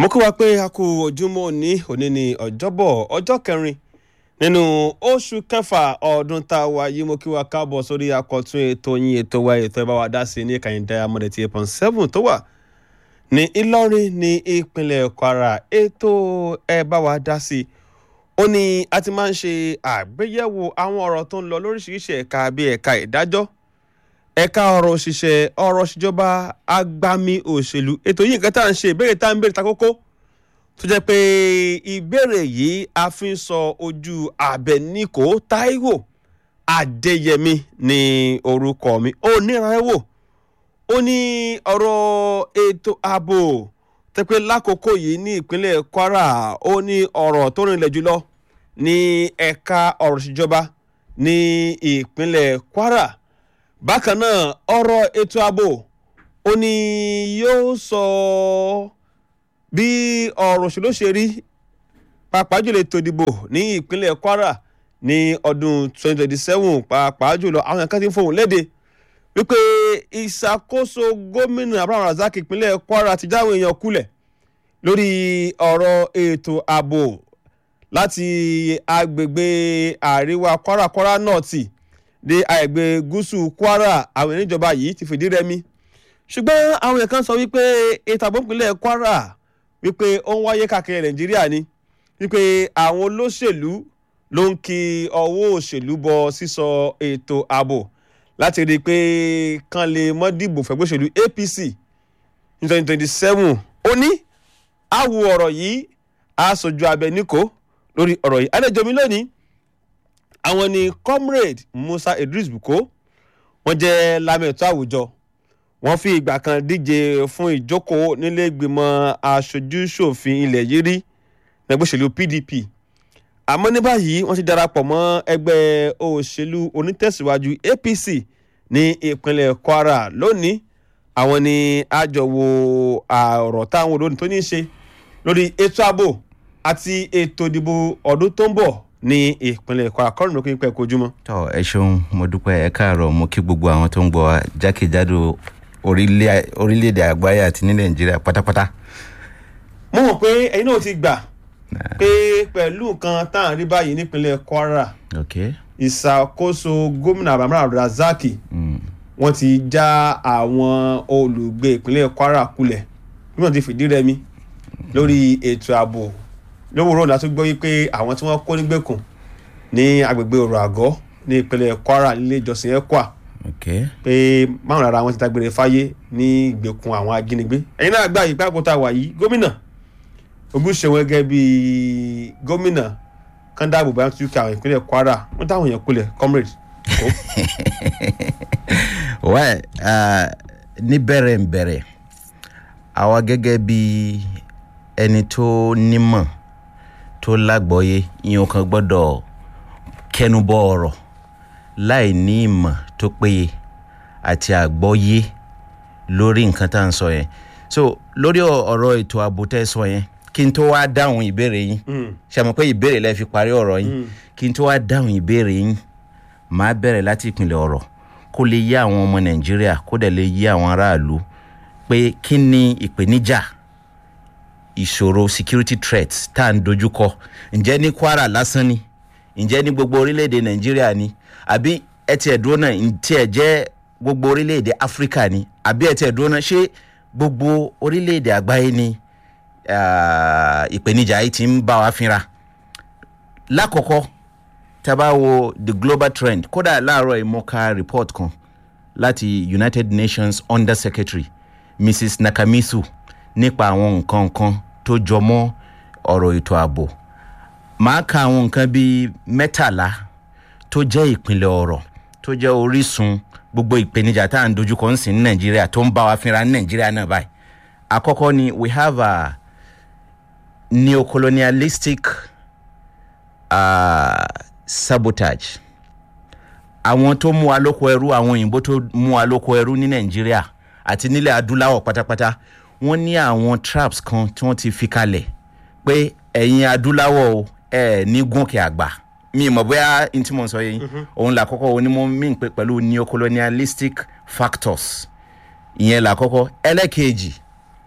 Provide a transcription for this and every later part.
mo kí wa pé a kú ojúmọ́ òní òní ní ọjọ́bọ̀ ọjọ́ kẹrin nínú oṣù kẹfà ọdún tá a wà yìí mo kí wa káàbọ̀ sórí akọ̀tún ètò yín ètò wa ètò ẹ bá wa dá sí ní ìkànnì diamond eighty eight point seven tó wà ní ìlọrin ní ìpínlẹ̀ kwara ètò ẹ bá wa dá sí ó ní a ti máa ń ṣe àgbéyẹ̀wò àwọn ọ̀rọ̀ tó ń lọ lóríṣiríṣi ẹ̀ka bíi ẹ̀ka ìdájọ́ ẹ̀ka ọ̀rọ̀ òṣìṣẹ́ ọ̀rọ̀ ìṣèjọba agbami òṣèlú ètò yìí nǹkan tá à ń ṣe ìbéèrè tá à ń béèrè ta kókó tó jẹ́ pé ìbéèrè yìí a fi ń sọ ojú Àbẹ̀níkò Táíwò Adéyẹmí ní orúkọ mi ó nírànwọ́ ó ní ọ̀rọ̀ ètò ààbò tẹ́pẹ́ lákòókò yìí ní ìpínlẹ̀ Kwara ó ní ọ̀rọ̀ tó rìnlẹ̀ jùlọ ní ẹ̀ka ọ̀rọ̀ ìṣèjọba ní ìpínlẹ̀ Kwara bákan náà ọ̀rọ̀ ètò ààbò ó ní yóò sọ bí ọ̀rọ̀ òṣèlú ṣe rí pàápàá jùlọ ètò ìdìbò ní ìpínlẹ̀ Kwara ní ọdún 2027 pàápàá jùlọ àwọn kan ti ń fohùn léde wípé ìṣàkóso gómìnà Abraham Razak ìpínlẹ̀ Kwara ti jáwé èèyàn kulẹ̀ lórí ọ̀rọ̀ ètò ààbò láti agbègbè àríwá Kwara Kwara nọ́ọ̀tì dé àgbègbè gúúsù Kwara àwọn ìníjọba yìí ti fìdí rẹmi ṣùgbọ́n àwọn èèyàn kan sọ wípé ètò ààbò ìpínlẹ̀ Kwara wípé ó ń wáyé káàkiri Nàìjíríà ni wípé àwọn olóṣèlú ló ń kí ọwọ́ òṣèlú bọ sísọ ètò ààbò láti rí i pé kán lè mọ́ dìbò fẹ́gbẹ́ òṣèlú APC ní twenty twenty seven ó ní àwò ọ̀rọ̀ yìí aṣojú Abẹníkò lórí ọ̀rọ̀ yìí àlejò mi lónìí àwọn ni comrade Musa Idris Buko wọ́n jẹ́ lámẹ̀tọ́ àwùjọ wọ́n fi ìgbà kan díje fún ìjókòó nílé ìgbìmọ̀ aṣojú-ṣòfin ilẹ̀ yìí rí ẹgbẹ́ òṣèlú PDP àmọ́ ní báyìí wọ́n ti darapọ̀ mọ́ ẹgbẹ́ òṣèlú onítẹ̀síwájú APC ní ìpínlẹ̀ Kwara lónìí àwọn ni àjọwò ọ̀rọ̀ táwọn olóyìn tó ní í ṣe lórí ètò ààbò àti ètò ìdìbò ọdún tó ń bọ̀ ní ìpínlẹ̀ Kwara kọ́rin ló kí n pẹ́ kojúmọ́. tọ ẹ ṣeun mo dúpẹ́ ẹ káàárọ̀ mo kí gbogbo àwọn tó ń gbọ́ wa jákèjádò orílẹ̀-èdè àgbáyé àti ní Nàìjíríà pátápátá. mo mọ̀ pé ẹ̀yin náà ti gbà pé pẹ̀lú nǹkan tá à ń rí báyìí nípínlẹ̀ Kwara ok ìṣàkóso gómìnà Abraham Razak wọ́n ti já àwọn olùgbé ìpínlẹ̀ Kwara kulẹ̀ bí wọ́n ti fìdí rẹmi lórí ètò ààbò lówùúrọ̀ la tún gbọ́ wípé àwọn tí wọ́n kó nígbèkùn ní agbègbè ọ̀rọ̀ àgọ́ ní ìpínlẹ̀ Kwara nílé ìjọsìn ECWA ok pé márùn ara wọn ti dágbére fáyé ní ìgbèkùn àwọn ajínigbé ẹ̀yin náà gbà yìí pé àkótá wà yìí gómìnà ojúṣe wọn gẹ́gẹ́ bí gómìnà kan dáàbò bá tún kí àwọn ìpínlẹ̀ Kwara wọ́n táwọn èèyàn kulẹ̀ comrade. wẹ́ẹ̀ ní bẹ̀rẹ̀ ń bẹ̀rẹ̀ àwa gẹ́gẹ́ bí ẹni tó nímọ̀ tó lágbọ́yé ìyẹn kan gbọ́dọ̀ kẹnubọ ọ̀rọ̀ láì ní ìmọ̀ tó péye àti àgbọ́yé lórí nǹkan tá à ń sọ yẹn so lórí ọ̀rọ̀ ètò ààbò tẹ́ sọ yẹn kí n tó wá dáhùn ìbéèrè yín ṣe mọ̀ pé ìbéèrè lẹ fi parí ọ̀rọ̀ yín kí n tó wá dáhùn ìbéèrè yín màá bẹ̀rẹ̀ láti ìpìlẹ̀ ọ̀rọ̀ kó lè yé àwọn ọmọ Nàìjíríà kó dẹ̀ lè yé àwọn aráàlú pé kí ni ìpèníjà ìṣòro security threats tá à ń dojúkọ ǹjẹ́ ní Kwara lásán ni ǹjẹ́ ní gbogbo orílẹ̀-èdè Nàìjíríà ni àbí ẹ tiẹ̀ dúró náà tí ẹ jẹ́ gbogbo orílẹ̀-èdè Áfíríkà ni àbí ẹ tiẹ̀ dúró náà ṣé gbogbo orílẹ̀-èdè àgbáyé ni ìpèníjà yìí ti ń bá wa fínra lákọ̀ọ́kọ́ tá a bá wo the global trend kódà láàárọ̀ ìmọ̀ọ́ká report kan láti United Nations Under Secretary Mrs Nakamisu nípa àwọn nǹkan kan tó jọ mọ́ ọ̀rọ̀ ètò ààbò màá ka àwọn nǹkan bíi mẹ́tàlá tó jẹ́ ìpìlẹ̀ ọ̀rọ̀ tó jẹ́ orísun gbogbo ìpèníjà tá à ń dojúkọ ń sìn ní Nàìjíríà tó ń bá wa fínra ní Nàìjíríà náà báyìí àkọ́kọ́ ni we have a neocolonialistic uh, sabotage àwọn tó mú wa lóko ẹrú àwọn òyìnbó tó mú wa lóko ẹrú ní Nàìjíríà àti nílẹ̀ adúláwọ̀ pátápátá wọ́n ní àwọn traps kan tí wọ́n ti fi kalẹ̀ pé ẹ̀yin adúláwọ̀ o ẹ̀ ní gòkè àgbà mi mọ̀ bóyá n tí mo sọ yẹn òun là kọ́kọ́ òun ni mo mean pé pẹ̀lú neocolonialistic factors ìyẹn là kọ́kọ́ ẹlẹ́kejì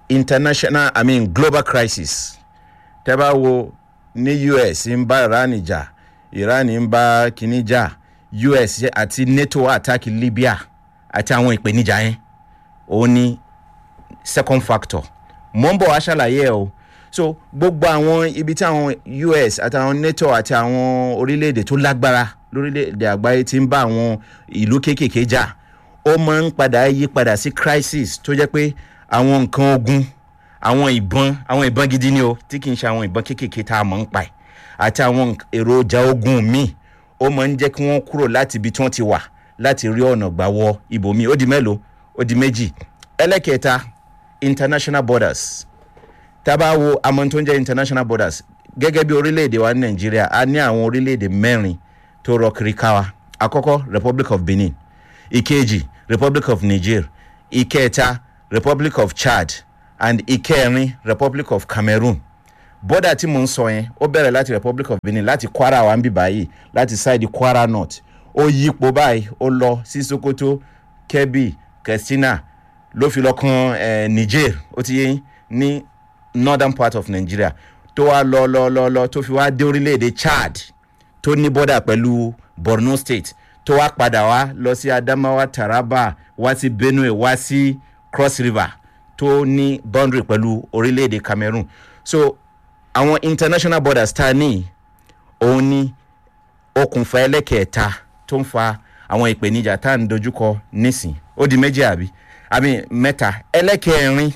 international i mean global crisis tẹ́ bá wo ní us ń bá iran jà iran ń bá kínní jà us àti nato attack libya àti àwọn ìpèníjà yẹn òun ni second factor mo ń bọ̀ wá ṣàlàyé ẹ̀ o so gbogbo àwọn ibi tí àwọn us àtàwọn nato àti àwọn orílẹ̀-èdè tó lágbára lórílẹ̀-èdè àgbáyé ti ń bá àwọn ìlú kéékèèké jà ó máa ń padà yí padà sí crisis tó jẹ́ pé àwọn nǹkan ogun àwọn ìbọn àwọn ìbọn gidi ni o tí kì í ṣe àwọn ìbọn kéékèèké tá a mọ̀ ń pa ẹ̀ àti àwọn èròjà ogun míì ó máa ń jẹ́ kí wọ́n kúrò láti ibi tí wọ́n ti wà láti rí ọ̀nà gbà wọ ibòmíì ó di mélòó ó di méjì ẹlẹ́kẹta international borders tá a bá wo àmọ́ tó ń jẹ́ international borders gẹ́gẹ́ bí orílẹ̀-èdè wa ní nàìjíríà a ní àwọn orílẹ̀-èdè mẹ́rin tó rọ kiri ká wa àkọ́kọ́ republic of benin ìkejì republic of niger ìkẹta republic of chad and ìkẹrin republic of cameroon bọ́dà tí mò ń sọ yẹn ó bẹ̀rẹ̀ láti republic of benin láti kwara wa ń bì báyìí láti side kwara north ó yípo báyìí ó lọ sí sokoto kebbi katsina ló fi lọ kan eh, niger ó ti yé ní northern part of nigeria tó wá lọ lọ lọ lọ tó fi wá dé orílẹ̀-èdè chad tó ní bọ́dà pẹ̀lú borno state tó wá padà wá lọ sí adamawa taraba wá sí benue wá sí cross river tó ní boundary pẹ̀lú orílẹ̀-èdè cameroon so àwọn international borders tá a ní òun ní okùnfà ẹlẹ́kẹ̀ẹ́ta tó ń fa àwọn ìpèníjà tá à ń dojúkọ nísìn ó di méjì àbí àbí mẹ́ta ẹlẹ́kẹ̀ẹ́rin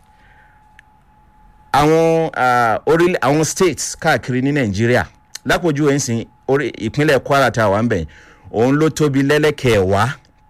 àwọn orílẹ̀ àwọn states káàkiri ní nàìjíríà lápòjú ẹ̀ ń sìn orí ìpínlẹ̀ kwara tá a wà ń bẹ̀ òun ló tóbi lẹ́lẹ́kẹ̀ẹ́wá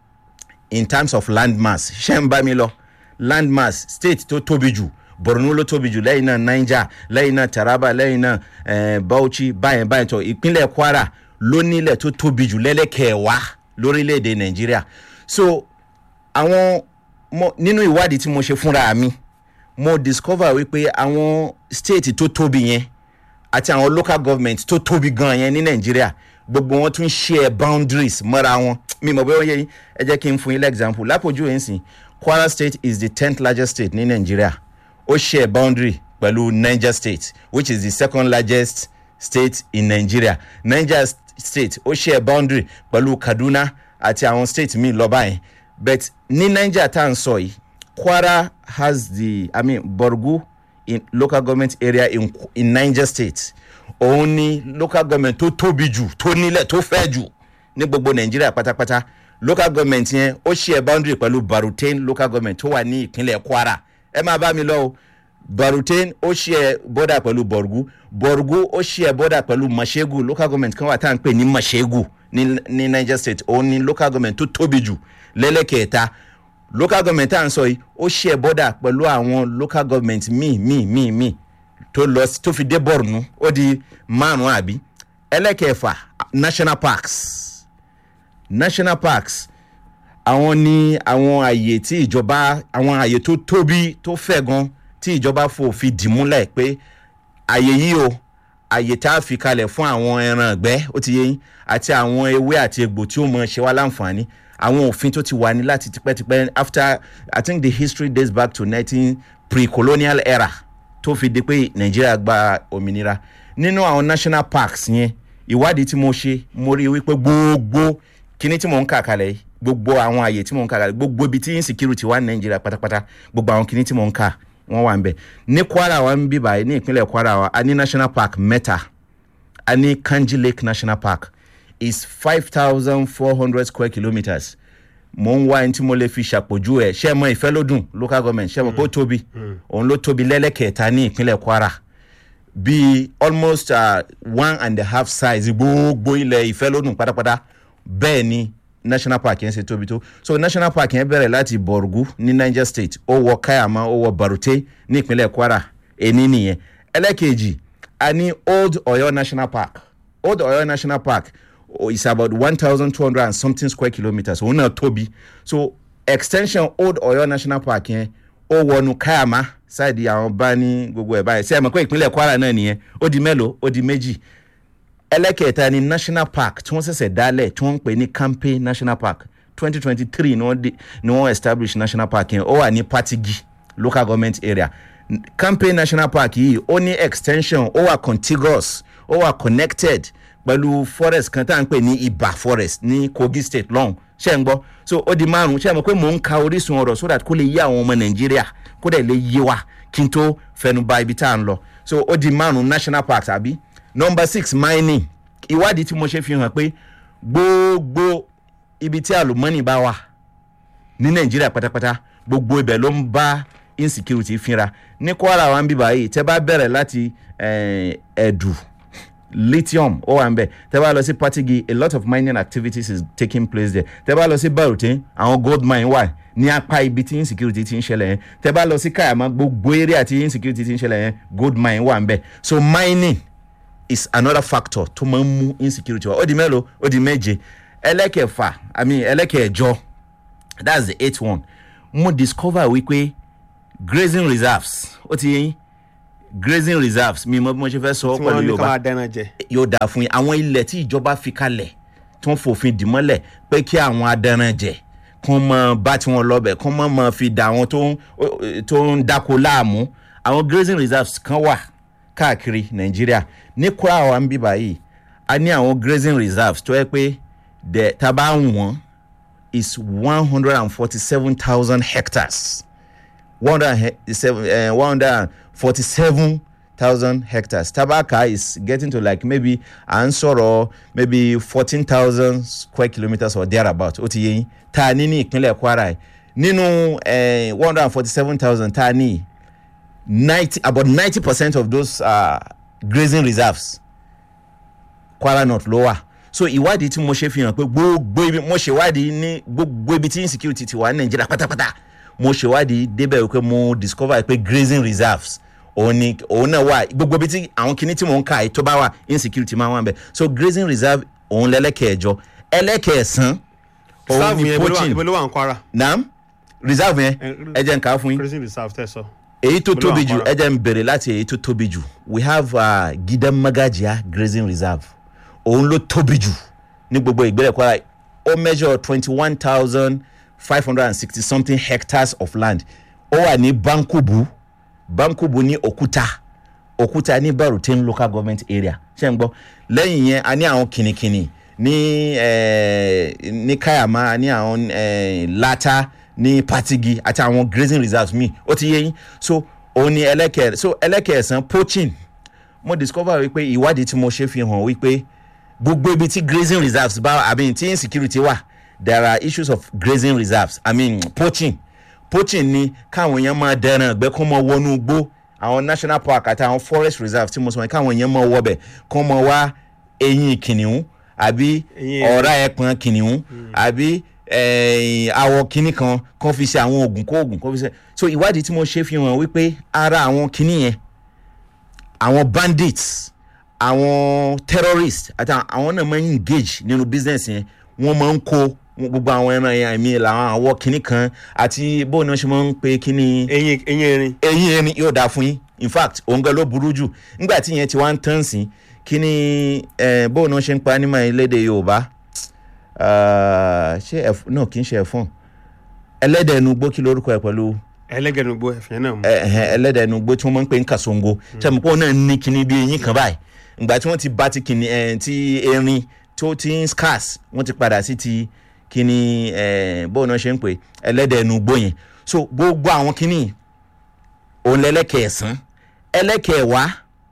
in terms of landmass ṣé ń bá mi lọ landmass state tó tóbi jù borno ló tóbi jù lẹ́yìn náà niger lẹ́yìn náà taraba lẹ́yìn náà eh, bauchi báyẹn báyẹn tó ìpínlẹ̀ kwara ló nílẹ̀ tó tóbi jù lẹ́lẹ́kẹ̀ẹ́wá lórílẹ̀‐èdè nàìjíríà so àwọn nínú ìwádìí tí mo ṣe fúnra mi mo discover wípé àwọn state tó tóbi yẹn àti àwọn local government tó tóbi gan yẹn ní nàìjíríà gbogbo wọn tún share boundaries mọ́ra wọn mi mọ̀ bẹ́ẹ̀ wọ́n yẹ yín ẹ jẹ́ kí n fún yín lẹ́gzámpù lápòjú ẹ̀ ń sìn kwara state is the tenth largest state ní nàìjíríà ó share boundary pẹ̀lú niger state which is the second largest state in nigeria niger state ó share boundary pẹ̀lú kaduna àti àwọn state míì lọ́ba yẹn but ní niger tá à ń sọ yìí kwara has the i mean borgu in local government area in, in niger state òun ni local government tó tóbi jù tó nílẹ̀ tó fẹ́ jù ní gbogbo nàìjíríà pátápátá local government yẹn ó share boundary pẹ̀lú barutain local government tó wà ní ìpínlẹ̀ kwara ẹ máa bá mi lọ o barutain ó share border pẹ̀lú borgu borgu ó share border pẹ̀lú mashegu local government kan wà tá à ń pè ní mashegu ní ní niger state òun ni local government tó tóbi jù lẹ́lẹ́kẹ̀ẹ́ta local government tá à ń sọ yìí ó share border pẹ̀lú àwọn local government míì míì míì míì tó lọ tó fi dé borno ó di márùn àbí ẹlẹ́kẹ̀ẹ́fà national parks national parks àwọn ní àwọn àyè tí ìjọba àwọn àyè tó tóbi tó fẹ̀ gan tí ìjọba fò fi dìmúlẹ̀ pé àyè yìí o àyè tá a fi kalẹ̀ fún àwọn ẹran ọ̀gbẹ́ ó ti yé yín àti àwọn ewé àti egbò tí ó mọ ṣe wá láǹfààní àwọn òfin tó ti wà ní láti tipẹ́tipẹ́ after i think the history dates back to nineteen pre-colonial era tó fi di pé nàìjíríà gba òmìnira nínú àwọn national parks yẹn ìwádìí tí mo ṣe mo rí i wípé gbogbo kíní tí mò ń kà kalẹ̀ yìí gbogbo àwọn àyè tí mò ń kà kalẹ̀ gbogbo ibi tí insecurity wà ní nàìjíríà pátápátá gbogbo àwọn kíní tí mò ń kà wọ́n wà ń bẹ̀ ní kwara wa ń bí báyìí ní ìpínlẹ̀ kwara wa a ní national park mẹ́ta a ní kanji lake national park is five thousand four hundred square kilometres mo ń wá ẹni tí mo lè fi ṣàpòjú ẹ ṣé ẹ mọ ìfẹ́ lódùn local government ṣé ẹ mọ̀ pé ó tóbi òun ló tóbi lẹ́lẹ́kẹ̀ẹ́ta ní ìpínlẹ̀ kwara bíi almost uh, one and a half size gbogbo ilẹ̀ ìfẹ́ lódùn pátápátá bẹ́ẹ̀ ni national park yẹn ṣe tóbi tó so national park yẹn bẹ̀rẹ̀ láti borgu ní niger state ó wọ kayama ó wọ barute ní ìpínlẹ̀ kwara èní nìyẹn ẹlẹ́kẹ̀jì a ní old oyo national park old oyo national park oh, is about one thousand two hundred and something square kilometres òun náà tóbi so extension old oyo national park yẹn ó wọnú kayama ṣáàdì àwọn bá ní gbogbo ẹ̀ báyìí ṣé ẹ mọ̀ pé ìpínlẹ̀ kwara náà nìyẹn ó di mélòó ó di méjì ẹlẹ́kẹ̀ẹ́ta ni national park tí wọ́n ṣẹ̀ṣẹ̀ dálẹ̀ tí wọ́n ń pè ní kampe national park twenty twenty three ni wọ́n ni wọ́n establish national park yẹn ó wà ní patigi local government area campaign national park yìí ó ní extension ó wà contiguous ó wà connected pẹ̀lú forest kan tá à ń pè ní ibà forest ní kogi state lọ́hùn ṣe ń gbọ́ so ó di márùn ṣe é mọ̀ pé mò ń ka orísun ọ̀rọ̀ so that kó lè yé àwọn ọmọ nàìjíríà kó dẹ̀ lè yé wa kí n tó fẹnu ba ibi tá à ń lọ so ó di márùn national park àbí number six mining ìwádìí tí mo ṣe fi hàn pé gbogbo ibi tí àlùmọ́nì bá wà ní nàìjíríà pátápátá gbogbo ibẹ̀ ló ń bá insecurity fínra ní kwara wa ń bíbá yìí tẹ́ bá bẹ̀rẹ̀ láti eh, ẹ̀dù lithium ó wà ń bẹ̀ tẹ́ bá lọ sí patigi a lot of mining activities is taking place there tẹ́ bá lọ sí barutin àwọn gold mine wà ní apá ibi tí insecurity ti ń ṣẹlẹ̀ yẹn tẹ́ bá lọ sí kayama gbogbo area tí insecurity ti ń ṣẹlẹ̀ yẹn gold mine wà ń bẹ̀ so mining is another factor tó máa ń mú insecurity wá ó di mélòó ó di méje ẹlẹ́kẹ̀fà i mean ẹlẹ́kẹ̀ẹ̀jọ that's the eighth one mo discover wípé grazing reserves ó ti yẹn grazing reserves mi mọ bí mo ṣe fẹ́ sọ tí pẹ̀lú wọ́n ní yorùbá káwá dáná jẹ. yóò dáa fún yín àwọn ilẹ̀ tí ìjọba fi kalẹ̀ tí wọ́n fòfin dì mọ́lẹ̀ pé kí àwọn adaranjẹ kán mọ bá tí wọ́n lọ́bẹ̀ kán mọ́ mọ́ fi dà àwọn tó ń tó ń dáko láàmú àwọn grazing reserves kan wà káàkiri nàìjíríà ní kwara wa ń bí báyìí a ní àwọn grazing reserves tó yẹ pé dẹ̀ tá a bá ń wọ́n is one hundred and forty-seven thousand hectares one hundred and forty-seven thousand hectares tabaka is getting to like maybe à ń sọ̀rọ̀ maybe fourteen thousand square kilometres or thereabout ó ti yé yín tá a ní ní ìpínlẹ̀ kwara yìí nínú one hundred and forty-seven thousand tá a ní ninety about ninety percent of those uh, grazing reserves kwara north ló wà so ìwádìí tí mo ṣe fi hàn pé gbogbo ibi mo ṣèwádìí ní gbogbo ibi tí insecurity ti wà ní nàìjíríà pátápátá mo ṣèwádìí débẹ̀ wípé mo discover pé grazing reserves òun ni òun náà wà gbogbo ibi tí àwọn kinní tí mò ń ka yìí tó bá wà insecurity máa wà ń bẹ̀ so grazing reserve òun lẹ́lẹ́kẹ̀ẹ́jọ ẹlẹ́kẹ̀ẹ́sán òun reserve ni yẹn ibo ló wà- poaching ibo ló wà ń kwara. naam reserve yẹn Eh, ẹ jẹ́ n kà á fún yín grazing reserve tẹ̀ sọ. èyí tó Olú tóbi jù Àǹkárá. ẹ jẹ́ n bèrè láti èyí tó tóbi jù we have uh, gidan magajia grazing reserve òun ló tóbi jù ní gbogbo ìgbélẹ̀ kwara ó measure twenty one thousand five hundred and sixty something hectares of land ó wà ní bankubu bankubu ní òkúta òkúta ní barutin local government area ṣe ń gbọ́ lẹ́yìn yẹn a ní àwọn kìnnìkìnnì ní eh, ní kayama a ní àwọn eh, lata ní patigi àti àwọn grazing reserves míì ó ti yé yín so òun ni ẹlẹ́kẹ̀ so ẹlẹ́kẹ̀ẹ́sán poaching mo discover wípé ìwádìí tí mo ṣe fi hàn wípé gbogbo ibi tí grazing reserves bá i mean tí insecurity wà there are issues of grazing reserves i mean poaching poaching ni káwọn èèyàn máa dẹran ẹgbẹ́ kó máa wọnú igbó àwọn national park àti àwọn forest reserve tí mo sọ yẹn káwọn èèyàn máa wọbẹ̀ kó máa wá eyín kìnìún àbí Eyín ọ̀rá ẹ̀pọ̀n kìnìún àbí eh, awọ kìnì kan kó fi ṣe àwọn oògùn kó oògùn kó fi ṣe so ìwádìí tí mo ṣe fi hàn wípé ara àwọn kìnì yẹn àwọn bandits àwọn terrorists àti àwọn náà máa ń engage nínú business yẹn wọ́n máa ń kó gbogbo àwọn ẹran yẹn àmì làwọn àwọ̀ kìnnì kan àti bóun náà ṣe máa ń pe kìnnì eyín eyín erin. eyín ẹni yóò dáa fún yín in fact òun gan ló burú jù nígbà tí yẹn ti wá ń tán sí kìnnì eh, bóun náà ṣe ń pa nímọ̀ elédè yorùbá ah, ṣé ẹ̀f náà kì í ṣe ẹ̀fọ́n ẹlẹ́dẹ̀ ẹnu gbó kí lórúkọ ẹ̀ pẹ̀lú ẹlẹ́gẹ̀nugbó ẹ̀fìn náà mú. ẹhẹn ẹlẹ́dẹ̀ ẹnu gbó tí wọ́n máa ń pè ní kàṣongo sẹ́mi pé òun náà ní kinní bí eyín kan báyìí ìgbà tí wọ́n ti bá ti kinní ẹ̀ ti erin tó ti ń scarce wọ́n ti padà sí ti kinní ẹ̀ bóun náà ṣe ń pè ẹlẹ́dẹ̀ ẹnu gbó yẹn so gbogbo àwọn kinní òun lẹ́lẹ́kẹ̀ẹ́sán ẹlẹ́kẹ̀ẹ́wá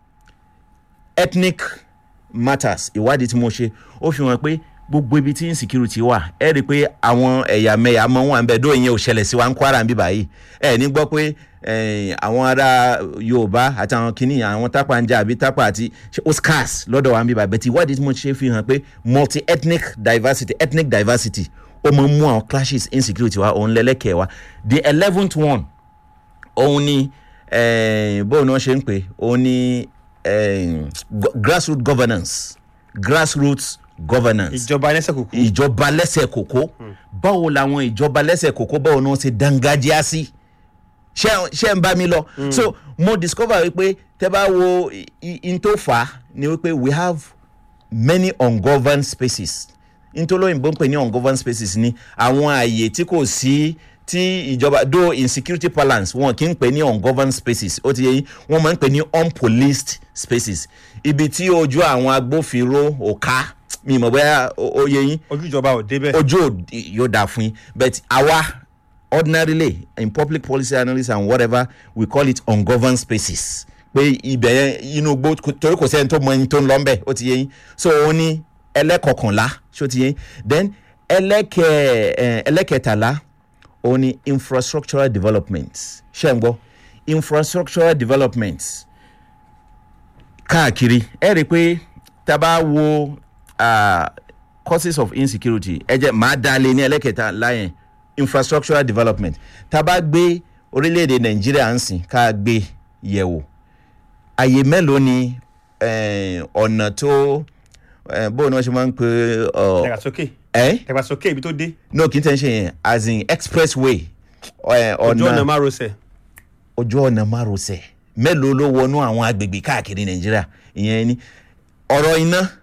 ethnic matters ìwádìí tí mo ṣe ó fi hàn pé gbogbo ibi tí insecurity wà ẹ rí i pé àwọn ẹ̀yàmẹ̀yà máa ń wà níbẹ̀ dóò yẹn ò ṣẹlẹ̀ sí wa ń kwara níbí báyìí ẹ ní gbọ́ pé eh, àwọn ará yorùbá àti àwọn kìnnì àwọn tápà ń jà àbí tápà àti ṣe ó scarce lọ́dọ̀ wa níbí báyìí bẹ́ẹ̀ tí ìwádìí tí mo ṣe fi hàn pé multi ethnic diversity ethnic diversity ó máa ń mú àwọn clashes insecurity wa òun lẹ́lẹ́kẹ̀ẹ́ wa the eleventh one òun ni eh, bóun náà ṣe ń pè òun ni eh, go- grassroots governance grassroots governance ìjọba ẹlẹ́sẹ̀ kùkú. ìjọba lẹ́sẹ̀ kòkó báwo làwọn ìjọba lẹ́sẹ̀ kòkó báwo ni wọ́n ṣe dángájíá sí ṣé ṣé ń bá mi lọ so mo discover wípé tẹ bá wo i- i- n tó fà á ni wípé we have many ungoverned spaces ntọ́lọ́yìnbó ń pè ní ungoverned spaces ni àwọn ààyè tí kò sí tí ìjọba though insecurity balance wọn kì í pè ní ungoverned spaces ó ti yẹ yín wọn máa ń pè ní unpoliced spaces ibi tí ojú àwọn agbófinró ò ká mi mọ̀ bóyá ó ó yẹ yín ojú ìjọba ò débẹ̀. ojú ò- yóò dáa fún yín but àwa ordinarily in public policy analysis and whatever we call it ungoverned spaces pé ibẹ̀ yẹn inú gbó torí kò sẹ́ni tó mọ ẹni tó ń lọ ń bẹ̀ ó ti yé yín so òun ní ẹlẹ́kọ̀kànlá ṣó ti yé yín then ẹlẹ́kẹ̀ ẹ̀ ẹlẹ́kẹtàlá òun ní infrastructural development ṣé ń gbọ́ infrastructural development káàkiri ẹ rí i pé tá a bá wo ah, causes of insecurity ẹ jẹ́ màá dá lé ní ẹlẹ́kẹta láyẹn infrastructural development tá a bá gbé orílẹ̀-èdè nàìjíríà ń sìn ká gbé yẹ̀wò àyè mélòó ni eh, ọ̀nà tó eh, bó ni wọ́n ṣe máa ń pè ọ dàgbàsókè ẹ́ dàgbàsókè ibi tó dé no kì í tẹ̀ ń ṣe yẹn as in expressway eh, ojú ọ̀nà ọ̀nà márosẹ̀ ojú ọ̀nà márosẹ̀ mélòó ló wọnú àwọn agbègbè káàkiri nàìjíríà ìyẹn ni ọ̀rọ̀ iná